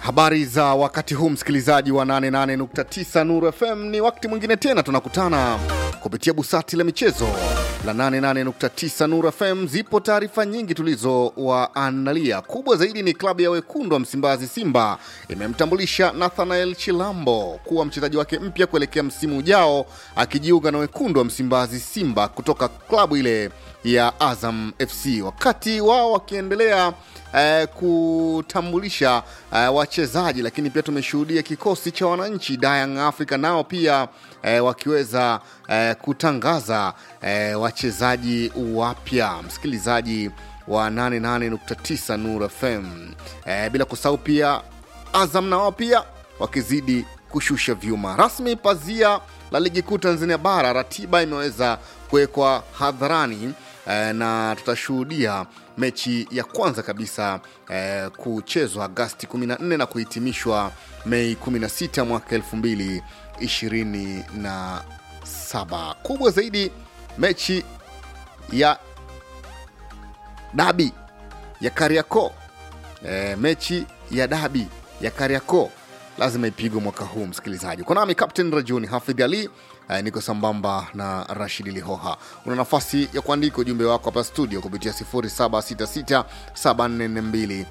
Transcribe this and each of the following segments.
Habari za wakati huu msikilizaji wa 88.9 Nuru FM, ni wakati mwingine tena tunakutana kupitia busati la michezo la 88.9 Nuru FM. Zipo taarifa nyingi tulizowaandalia. Kubwa zaidi ni klabu ya wekundu wa Msimbazi Simba imemtambulisha Nathanael Chilambo kuwa mchezaji wake mpya kuelekea msimu ujao, akijiunga na wekundu wa Msimbazi Simba kutoka klabu ile ya Azam FC, wakati wao wakiendelea eh, kutambulisha eh, wachezaji, lakini pia tumeshuhudia kikosi cha wananchi Young Africa nao pia eh, wakiweza eh, kutangaza eh, wachezaji wapya, msikilizaji wa 88.9 Nuru FM eh, bila kusahau pia Azam na wao pia wakizidi kushusha vyuma rasmi. Pazia la ligi kuu Tanzania bara, ratiba imeweza kuwekwa hadharani eh, na tutashuhudia mechi ya kwanza kabisa eh, kuchezwa Agasti 14 na kuhitimishwa Mei 16 mwaka 2027. Kubwa zaidi mechi ya dabi ya Kariakoo eh, mechi ya dabi ya Kariakoo lazima ipigwe mwaka huu msikilizaji. Uko nami Captain Rajuni Hafidh Ali eh, niko sambamba na Rashid Lihoha. Una nafasi ya kuandika ujumbe wako hapa studio kupitia 0766 742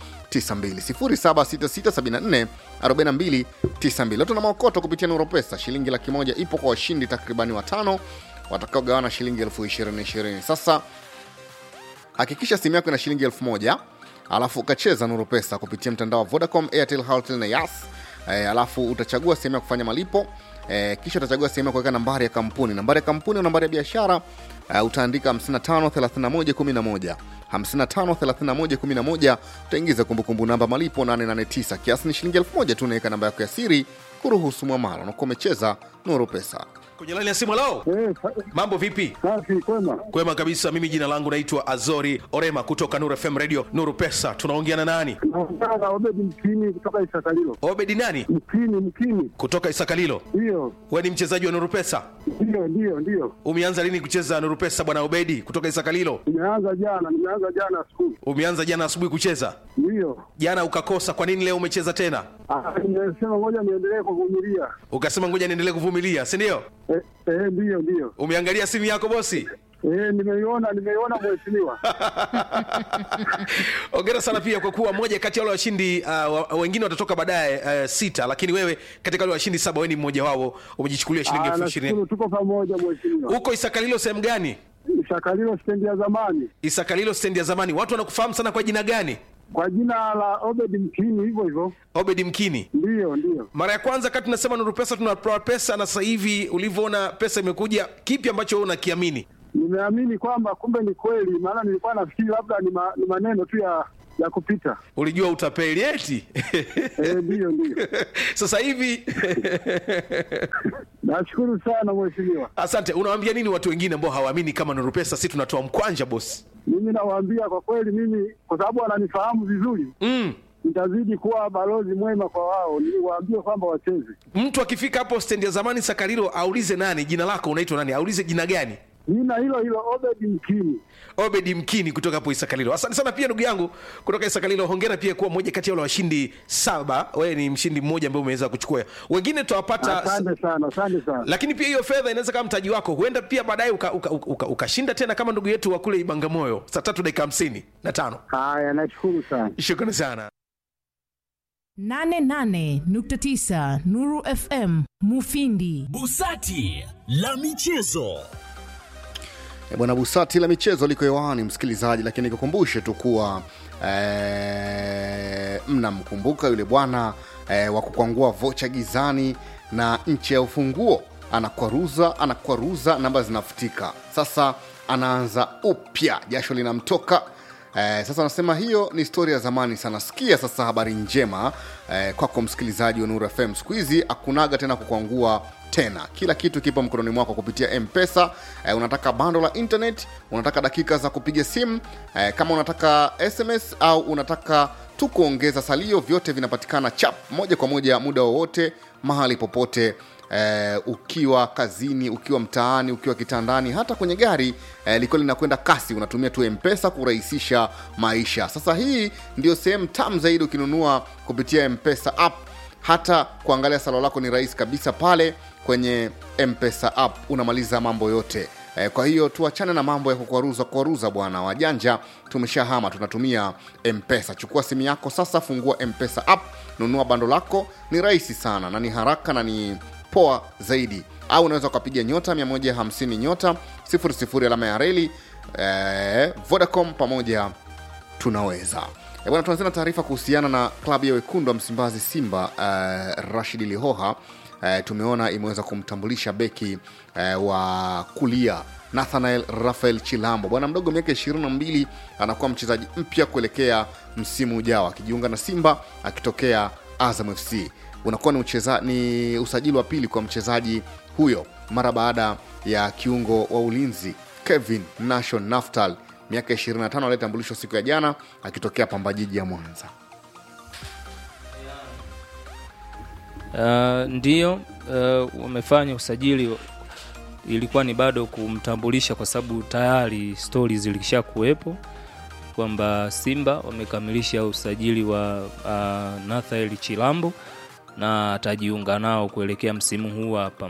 92 0766744292. Leo tuna maokoto kupitia Nuru Pesa, shilingi laki moja ipo kwa washindi takribani watano watakaogawana shilingi elfu ishirini ishirini. Sasa hakikisha simu yako ina shilingi elfu moja alafu ukacheza Nuru Pesa kupitia mtandao wa Vodacom, Airtel, Halotel na Yas. E, alafu utachagua sehemu ya kufanya malipo e, kisha utachagua sehemu ya kuweka nambari ya kampuni. Nambari ya kampuni au nambari ya biashara e, utaandika 553111 553111 utaingiza kumbukumbu namba malipo 889 kiasi ni shilingi 1000 tu, unaweka namba yako ya siri kuruhusu mwamala, unakuwa umecheza Nuru Pesa. kwenye laini ya simu lao Eh, sa- mambo vipi safi kwema. kwema kabisa mimi jina langu naitwa azori orema kutoka nuru fm radio nuru pesa tunaongea na nani Naongea na Obedi Mkini kutoka Isakalilo. obedi nani Mkini, Mkini, kutoka isakalilo ndiyo we ni mchezaji wa nuru pesa ndiyo ndiyo ndiyo. umeanza lini kucheza nuru pesa bwana obedi kutoka isakalilo Nimeanza jana, nimeanza jana asubuhi, umeanza jana asubuhi kucheza ndiyo. jana ukakosa kwa nini leo umecheza tena Ah, Nimesema ngoja niendelee kuvumilia. ukasema ngoja niendelee kuvumilia si ndio Eh, eh, ndiyo ndiyo. umeangalia simu yako bosi Eh, nimeiona nimeiona mheshimiwa. ongera sana pia kwa kuwa moja kati ya wale washindi uh, wa- wengine watatoka baadaye uh, sita lakini wewe katika wale washindi saba wewe ni mmoja wao umejichukulia shilingi Ah, elfu ishirini nashukuru tuko pamoja mheshimiwa. huko isakalilo sehemu gani Isakalilo stendi ya zamani isakalilo stendi ya zamani watu wanakufahamu sana kwa jina gani kwa jina la Obedi Mkini, hivyo hivyo. obedi mkini Ndiyo ndiyo. mara ya kwanza kati tunasema nuru pesa tunatoa pesa na sasa hivi ulivyoona pesa imekuja kipi ambacho wewe unakiamini Nimeamini kwamba kumbe ni kweli, maana nilikuwa nafikiri labda ni, ma, ni maneno tu ya ya kupita. ulijua utapeli eti Eh, ndiyo ndiyo. sasa hivi Nashukuru sana mheshimiwa. asante unawaambia nini watu wengine ambao hawaamini kama nuru pesa si tunatoa mkwanja bosi Mimi nawaambia kwa kweli, mimi kwa sababu wananifahamu vizuri, mm. nitazidi kuwa balozi mwema kwa wao, niwaambie kwamba wacheze. mtu akifika hapo stendi ya zamani sakarilo aulize nani jina lako unaitwa nani aulize jina gani Jina hilo hilo Obedi Mkini. obedi mkini kutoka hapo isakalilo asante sana pia ndugu yangu kutoka isakalilo hongera pia kuwa moja kati ya wale washindi saba wewe ni mshindi mmoja ambaye umeweza kuchukua wengine tutawapata Asante sana, asante sana. lakini pia hiyo fedha inaweza kama mtaji wako huenda pia baadaye ukashinda uka, uka, uka ukashinda tena kama ndugu yetu wa kule ibangamoyo saa tatu dakika hamsini na tano Haya, nashukuru sana. shukrani sana 88.9 Nuru FM Mufindi. Busati la michezo. E bwana Busati la michezo liko hewani msikilizaji, lakini nikukumbushe tu kuwa e, mnamkumbuka yule bwana e, wa kukwangua vocha gizani na nchi ya ufunguo, anakwaruza anakwaruza, namba zinafutika. Sasa anaanza upya, jasho linamtoka. Eh, sasa anasema hiyo ni stori ya zamani sana. Sikia sasa habari njema eh, kwako msikilizaji wa Nuru FM. Siku hizi hakunaga tena kukwangua tena kila kitu kipo mkononi mwako kupitia mpesa eh, unataka bando la internet unataka dakika za kupiga simu eh, kama unataka sms au unataka tu kuongeza salio vyote vinapatikana chap moja kwa moja muda wowote mahali popote eh, ukiwa kazini ukiwa mtaani ukiwa kitandani hata kwenye gari eh, likiwa linakwenda kasi unatumia tu mpesa kurahisisha maisha sasa hii ndio sehemu tam zaidi ukinunua kupitia mpesa app hata kuangalia salo lako ni rahisi kabisa pale kwenye mpesa app unamaliza mambo yote Eh, kwa hiyo tuachane na mambo ya kukwaruza kwaruza bwana wajanja tumeshahama tunatumia mpesa chukua simu yako sasa fungua mpesa app nunua bando lako ni rahisi sana na ni haraka na ni poa zaidi au unaweza ukapiga nyota 150 nyota 00 alama ya reli eh, vodacom pamoja tunaweza Eh, bwana tuanzia na taarifa kuhusiana na klabu ya wekundu wa msimbazi simba uh, rashid lihoha uh, tumeona imeweza kumtambulisha beki uh, wa kulia nathanael rafael chilambo bwana mdogo miaka 22 anakuwa mchezaji mpya kuelekea msimu ujao akijiunga na simba akitokea azam fc unakuwa ni, ucheza, ni usajili wa pili kwa mchezaji huyo mara baada ya kiungo wa ulinzi kevin nation naftal miaka 25 aliyetambulishwa siku ya jana akitokea pambajiji ya mwanza Uh, ndiyo uh, wamefanya usajili ilikuwa ni bado kumtambulisha kwa sababu tayari stori zilisha kuwepo kwamba simba wamekamilisha usajili wa uh, nathael chilambo na atajiunga nao kuelekea msimu huu hapa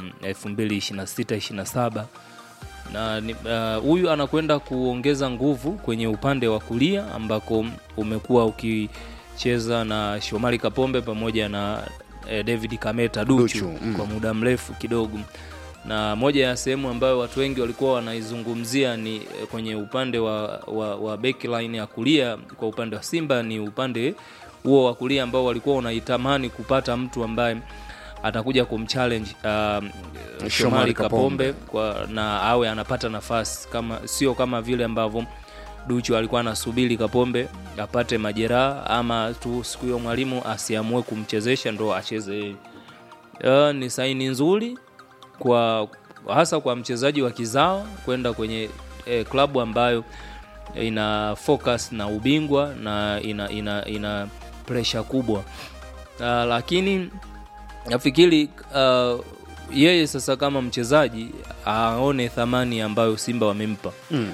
2026-27 na ni- uh, huyu anakwenda kuongeza nguvu kwenye upande wa kulia ambako umekuwa ukicheza na shomari kapombe pamoja na eh, david kameta duchu, Duchu, mm. kwa muda mrefu kidogo na moja ya sehemu ambayo watu wengi walikuwa wanaizungumzia ni eh, kwenye upande wa, wa, wa backline ya kulia kwa upande wa simba ni upande huo wa kulia ambao walikuwa wanaitamani kupata mtu ambaye atakuja kumchallenge um, Shomari Kapombe kwa, na awe anapata nafasi kama sio kama vile ambavyo Duchu alikuwa anasubiri Kapombe apate majeraha ama tu siku hiyo mwalimu asiamue kumchezesha ndo acheze yeye. Uh, ni saini nzuri kwa hasa kwa mchezaji wa kizawa kwenda kwenye eh, klabu ambayo ina focus na ubingwa na ina, ina, ina pressure kubwa uh, lakini nafikiri uh, yeye sasa kama mchezaji aone thamani ambayo simba wamempa mm.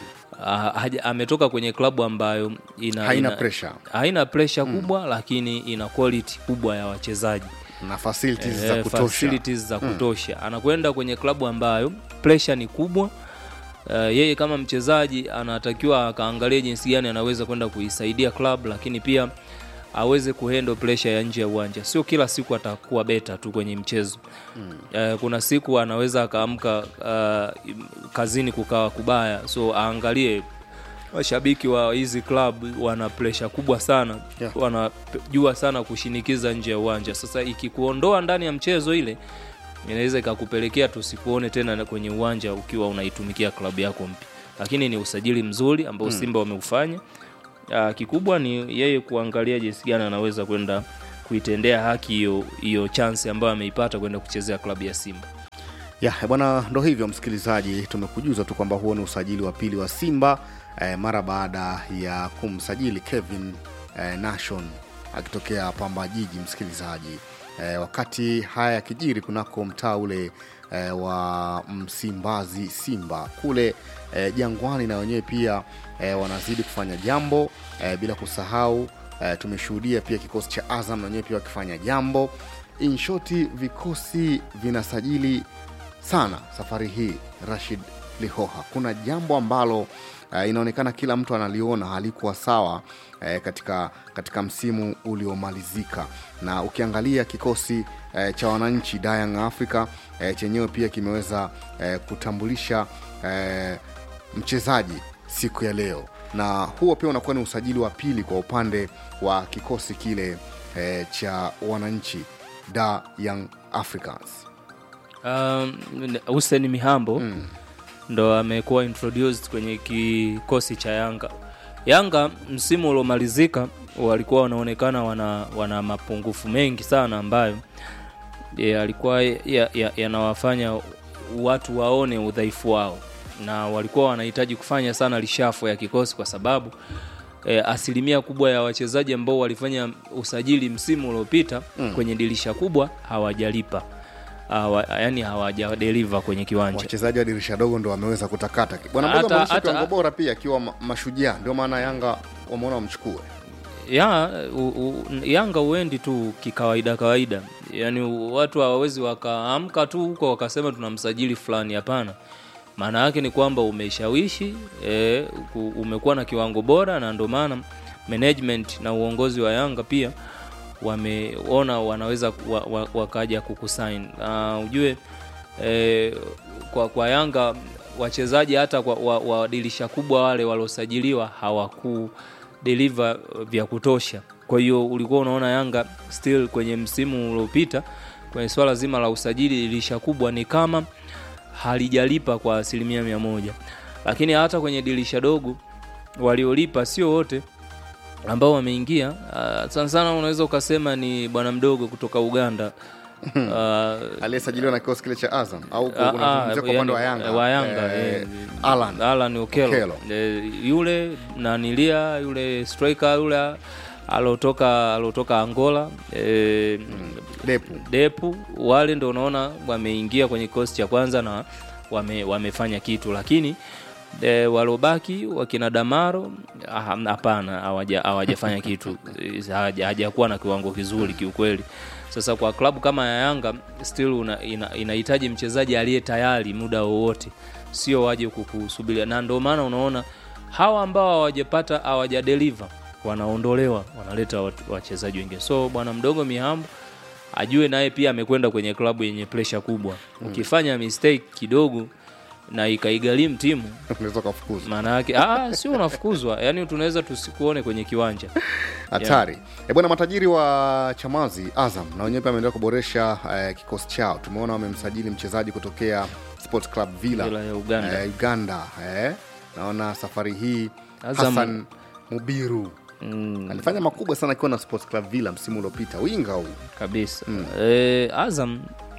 uh, ametoka kwenye klabu ambayo ina, Haina ina, pressure. haina pressure kubwa lakini ina quality kubwa ya wachezaji na facilities Eh, za kutosha facilities za kutosha anakwenda kwenye klabu ambayo pressure ni kubwa Uh, yeye kama mchezaji anatakiwa akaangalia jinsi gani anaweza kwenda kuisaidia club lakini pia aweze kuhandle pressure ya nje ya uwanja sio kila siku atakuwa beta tu kwenye mchezo mm. uh, kuna siku anaweza akaamka uh, kazini kukawa kubaya so aangalie washabiki wa hizi club wana pressure kubwa sana Yeah. wanajua sana kushinikiza nje ya uwanja sasa ikikuondoa ndani ya mchezo ile inaweza ikakupelekea tusikuone tena kwenye uwanja ukiwa unaitumikia klabu yako mpya lakini ni usajili mzuri ambao simba wameufanya Ah, kikubwa ni yeye kuangalia jinsi gani anaweza kwenda kuitendea haki hiyo hiyo chance ambayo ameipata kwenda kuchezea klabu ya simba ya eh, bwana ndo hivyo msikilizaji tumekujuza tu kwamba huo ni usajili wa pili wa simba eh, mara baada ya kumsajili kevin eh, nation akitokea pamba jiji msikilizaji eh, wakati haya yakijiri kunako mtaa ule eh, wa msimbazi simba kule eh, jangwani na wenyewe pia eh, wanazidi kufanya jambo eh, bila kusahau eh, tumeshuhudia pia kikosi cha azam na wenyewe pia wakifanya jambo inshoti vikosi vinasajili sana safari hii rashid lihoha kuna jambo ambalo uh, inaonekana kila mtu analiona halikuwa sawa uh, katika, katika msimu uliomalizika na ukiangalia kikosi uh, cha wananchi Young africa uh, chenyewe pia kimeweza uh, kutambulisha uh, mchezaji siku ya leo na huo pia unakuwa ni usajili wa pili kwa upande wa kikosi kile uh, cha wananchi da young africans um, Hussein Mihambo mm. ndo amekuwa introduced kwenye kikosi cha Yanga. Yanga msimu uliomalizika walikuwa wanaonekana wana, wana mapungufu mengi sana ambayo e, alikuwa yanawafanya ya, yanawafanya watu waone udhaifu wao na walikuwa wanahitaji kufanya sana lishafo ya kikosi kwa sababu e, asilimia kubwa ya wachezaji ambao walifanya usajili msimu uliopita mm. kwenye dirisha kubwa hawajalipa Hawa, yani hawajadeliver kwenye kiwanja wachezaji wa dirisha dogo ndo wameweza kutakata bwana mdogo Hata- ameonyesha hata- kiwango bora pia akiwa ma- mashujaa ndio maana yanga wameona wamchukue ya u, u, Yanga uendi tu kikawaida kawaida, yaani watu hawawezi wakaamka tu huko wakasema tunamsajili fulani. Hapana, maana yake ni kwamba umeshawishi e, umekuwa na kiwango bora, na ndio maana management na uongozi wa Yanga pia wameona wanaweza wa, wa, wakaja kukusign. Uh, ujue e, kwa, kwa Yanga wachezaji hata kwa, wa, wa dirisha kubwa wale waliosajiliwa hawaku deliver vya kutosha. Kwa hiyo ulikuwa unaona Yanga still kwenye msimu uliopita kwenye swala zima la usajili dirisha kubwa ni kama halijalipa kwa asilimia mia moja, lakini hata kwenye dirisha dogo waliolipa sio wote ambao wameingia. Uh, sana sana unaweza ukasema ni bwana mdogo kutoka Uganda uh, aliyesajiliwa na kikosi kile cha azam au Ah, unazungumzia kwa upande wa yani, yanga wa Yanga, Eh, eh, Alan. Alan Okello. Okello. Eh, yule nanilia yule striker yule alotoka alotoka Angola eh, depu Depu wale ndo unaona wameingia kwenye kikosi cha kwanza na wame, wamefanya kitu, lakini e, walobaki wakina Damaro ah, hapana, hawaja- hawajafanya kitu, Eh, hawaja- hajakuwa na kiwango kizuri kiukweli. Sasa kwa klabu kama ya Yanga still una, ina, inahitaji mchezaji aliye tayari muda wowote, sio waje kukusubiria, na ndio maana unaona hawa ambao hawajapata hawajadeliver wanaondolewa, wanaleta watu- wachezaji wengine. So bwana mdogo Mihambo ajue naye pia amekwenda kwenye klabu yenye presha kubwa. Ukifanya mistake kidogo na ikaigharimu timu, unaweza ukafukuzwa maana yake ah, sio unafukuzwa, yani tunaweza tusikuone kwenye kiwanja. hatari yeah. bwana matajiri wa chamazi azam na wenyewe pia ameendelea kuboresha eh, kikosi chao tumeona wamemsajili mchezaji kutokea sports club villa, Villa ya Uganda. eh, uganda eh. naona safari hii Azam- hasan mubiru Mm, alifanya makubwa sana akiwa na sports club villa msimu uliopita winga huyu kabisa e, Azam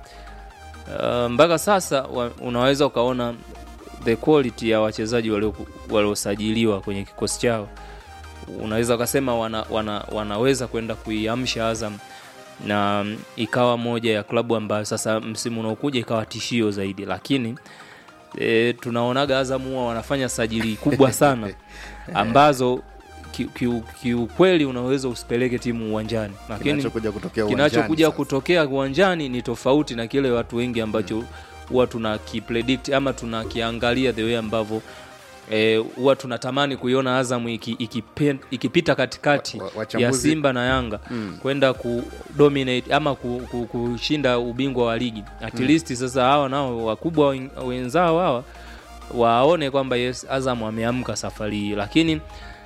uh, mpaka sasa wa, unaweza ukaona the quality ya wachezaji walio- waliosajiliwa kwenye kikosi chao, unaweza ukasema wana, wana, wanaweza kwenda kuiamsha Azam na mm, ikawa moja ya klabu ambayo sasa msimu unaokuja ikawa tishio zaidi, lakini e, tunaonaga Azam huwa wanafanya sajili kubwa sana ambazo kiukweli ki, kiukweli unaweza usipeleke timu uwanjani, lakini kinachokuja kutokea uwanjani kinachokuja sasa. kutokea uwanjani ni tofauti na kile watu wengi ambacho huwa tuna kipredict ama tunakiangalia the way ambavyo eh, huwa tunatamani kuiona Azam iki, ikipen, ikipita katikati Wa- wa- ya wachambuzi- Simba na Yanga kwenda kudominate ama ku, ku, kushinda ubingwa wa ligi at least sasa hawa nao wakubwa wen- wenzao hawa waone kwamba yes Azam ameamka safari hii lakini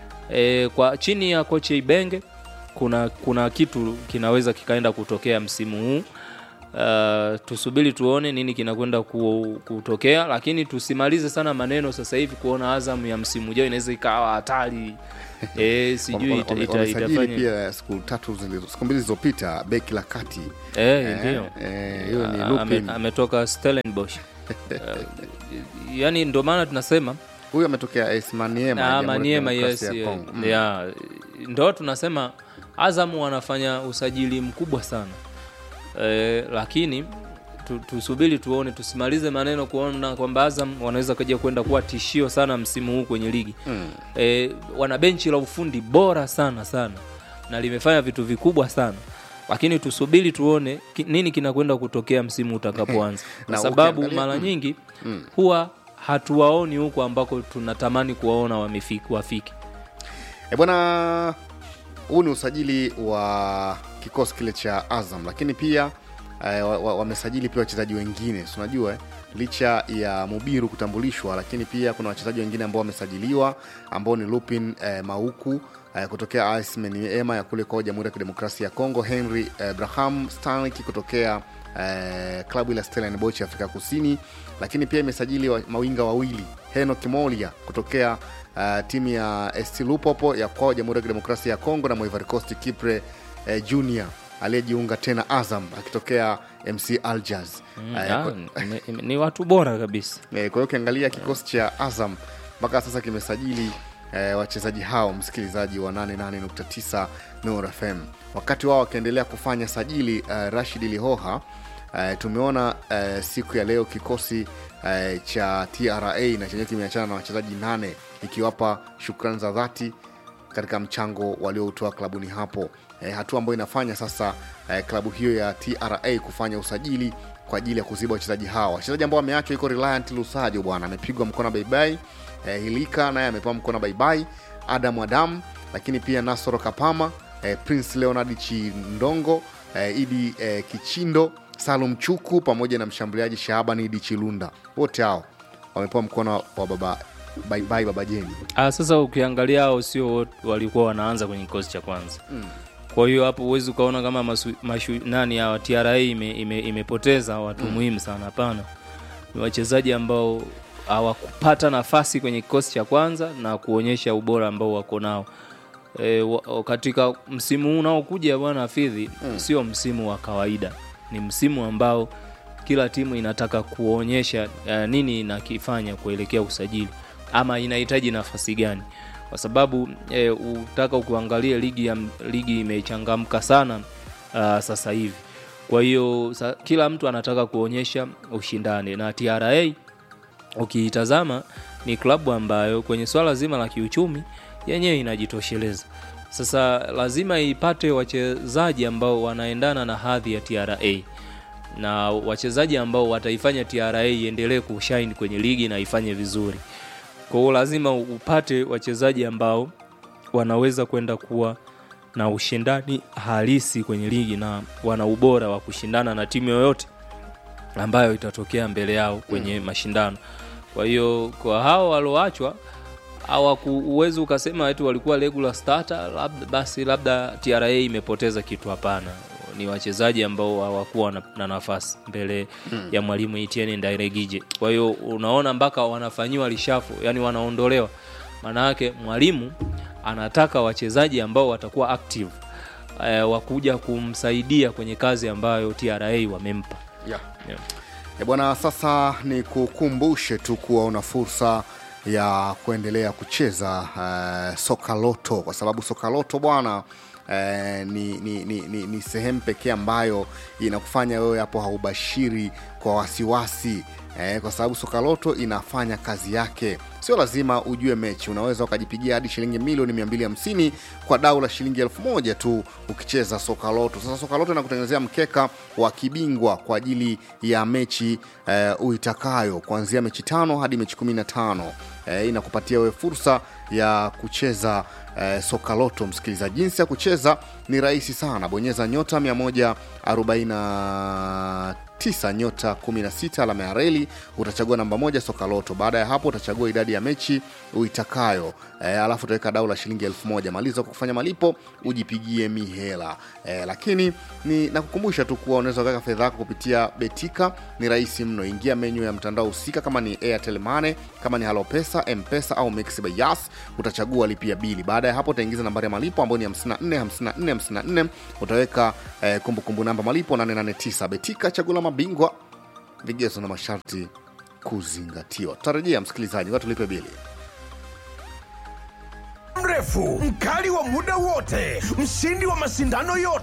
e, kwa chini ya kocha Ibenge kuna kuna kitu kinaweza kikaenda kutokea msimu huu. Uh, tusubiri tuone nini kinakwenda ku, kutokea, lakini tusimalize sana maneno sasa hivi kuona Azam ya msimu ujao inaweza ikawa hatari e, sijui Wame- ita, wame- ita, wamesajili itafanya pia siku tatu zilizo- siku mbili zilizopita beki la kati Eh, ndio eh, hiyo ni Ah, Lupin. ame- ametoka Stellenbosch uh, yani ndio maana tunasema huyu ametokea AS Maniema ya Ah, Jamhuri ya Maniema, yes, Kidemokrasia ya yeah. Kongo. Mm. Yeah. ndo tunasema Azam wanafanya usajili mkubwa sana e, lakini tu, tusubiri tuone, tusimalize maneno kuona kwamba Azam wanaweza kaja kwenda kuwa tishio sana msimu huu kwenye ligi mm. e, wana benchi la ufundi bora sana sana na limefanya vitu vikubwa sana lakini tusubiri tuone ki, nini kinakwenda kutokea msimu utakapoanza kwa Na sababu ukiangalia- mara nyingi huwa hatuwaoni huko ambako tunatamani kuwaona wamefiki wafiki E bwana, huu ni usajili wa kikosi kile cha Azam, lakini pia eh, wa- wa- wamesajili pia wachezaji wengine, si unajua eh, licha ya Mubiru kutambulishwa, lakini pia kuna wachezaji wengine ambao wamesajiliwa ambao ni Lupin eh, Mauku eh, kutokea AS Maniema ya kule kwa Jamhuri ya Kidemokrasia ya Kongo, Henry eh, Braham Stanley kutokea eh, klabu ile ya Stellenbosch ya Afrika Kusini, lakini pia imesajili wa, mawinga wawili Henok Molia kutokea uh, timu ya ST Lupopo ya kwao Jamhuri ya Kidemokrasia ya Kongo na Ivory Coast Kipre eh, Junior aliyejiunga tena Azam akitokea MC Aljaz. Mm, Eh, ah, kwa- ni- ni- ni watu bora kabisa Eh, Kwa hiyo ukiangalia kikosi cha Azam mpaka sasa kimesajili eh, wachezaji hao, msikilizaji wa 88.9 Nuru FM. Wakati wao wakiendelea kufanya sajili eh, Rashid Lihoha eh, tumeona eh, siku ya leo kikosi eh, cha TRA na chenyewe kimeachana na wachezaji nane ikiwapa shukrani za dhati katika mchango walioutoa klabuni hapo e, hatua ambayo inafanya sasa e, klabu hiyo ya TRA kufanya usajili kwa ajili ya kuziba wachezaji hao. Wachezaji ambao wameachwa iko Reliant Lusajo bwana, amepigwa mkono baibai. E, Hilika naye amepewa mkono baibai. Adam Adam, lakini pia Nasoro Kapama, e, Prince Leonard Chindongo, e, Idi e, Kichindo, Salum Chuku pamoja na mshambuliaji Shaabani Idi Chilunda, wote hao wamepewa mkono wa baba baibai baba Jeni. ah, sasa ukiangalia hao sio wote walikuwa wanaanza kwenye kikosi cha kwanza mm. kwa hiyo hapo huwezi ukaona kama masu, mashu, nani hawa TRA ime, ime, imepoteza watu mm. muhimu sana hapana ni wachezaji ambao hawakupata nafasi kwenye kikosi cha kwanza na kuonyesha ubora ambao wako nao e, wa, katika msimu huu unaokuja bwana Hafidhi mm. sio msimu wa kawaida ni msimu ambao kila timu inataka kuonyesha uh, nini inakifanya kuelekea usajili ama inahitaji nafasi gani kwa sababu e, utaka ukuangalia ligi ya, ligi imechangamka sana uh, sasa hivi kwa hiyo sa, kila mtu anataka kuonyesha ushindani na TRA ukiitazama ni klabu ambayo kwenye swala zima la kiuchumi yenyewe inajitosheleza sasa lazima ipate wachezaji ambao wanaendana na hadhi ya TRA na wachezaji ambao wataifanya TRA iendelee kushine kwenye ligi na ifanye vizuri. Kwa hiyo lazima upate wachezaji ambao wanaweza kwenda kuwa na ushindani halisi kwenye ligi na wana ubora wa kushindana na timu yoyote ambayo itatokea mbele yao kwenye mm. mashindano. Kwa hiyo kwa hao walioachwa hawakuwezi ukasema eti walikuwa regular starter labda, basi labda TRA imepoteza kitu. Hapana, ni wachezaji ambao hawakuwa na, na nafasi mbele hmm. ya mwalimu Etienne Ndairegije. Kwa hiyo unaona mpaka wanafanyiwa lishafu, yani wanaondolewa. Maana yake mwalimu anataka wachezaji ambao watakuwa active e, wakuja kumsaidia kwenye kazi ambayo TRA wamempa yeah. yeah. E bwana, sasa ni kukumbushe tu kuwa una fursa ya kuendelea kucheza uh, soka loto kwa sababu soka loto bwana Eh, ni, ni, ni, ni, ni sehemu pekee ambayo inakufanya wewe hapo haubashiri kwa wasiwasi eh, kwa sababu sokaloto inafanya kazi yake sio lazima ujue mechi unaweza ukajipigia hadi shilingi milioni 250 kwa dau la shilingi elfu moja tu ukicheza sokaloto sasa sokaloto inakutengenezea mkeka wa kibingwa kwa ajili ya mechi eh, uitakayo kuanzia mechi tano hadi mechi 15 eh, inakupatia wewe fursa ya kucheza eh, soka loto msikilizaji jinsi ya kucheza ni rahisi sana bonyeza nyota 149 nyota 16 alama ya reli utachagua namba moja soka loto baada ya hapo utachagua idadi ya mechi uitakayo eh, alafu utaweka dau la shilingi elfu moja maliza kwa kufanya malipo ujipigie mihela eh, lakini ni nakukumbusha tu kuwa unaweza ukaweka fedha yako kupitia betika ni rahisi mno ingia menyu ya mtandao husika kama ni airtel money kama ni halopesa mpesa au mix by yas utachagua lipia bili baada ya hapo utaingiza nambari ya malipo ambayo ni 54 54 54 utaweka eh, kumbukumbu namba malipo 889 betika chagula mabingwa vigezo na masharti kuzingatiwa tutarejea msikilizaji wa tulipe bili mrefu mkali wa muda wote mshindi wa mashindano yote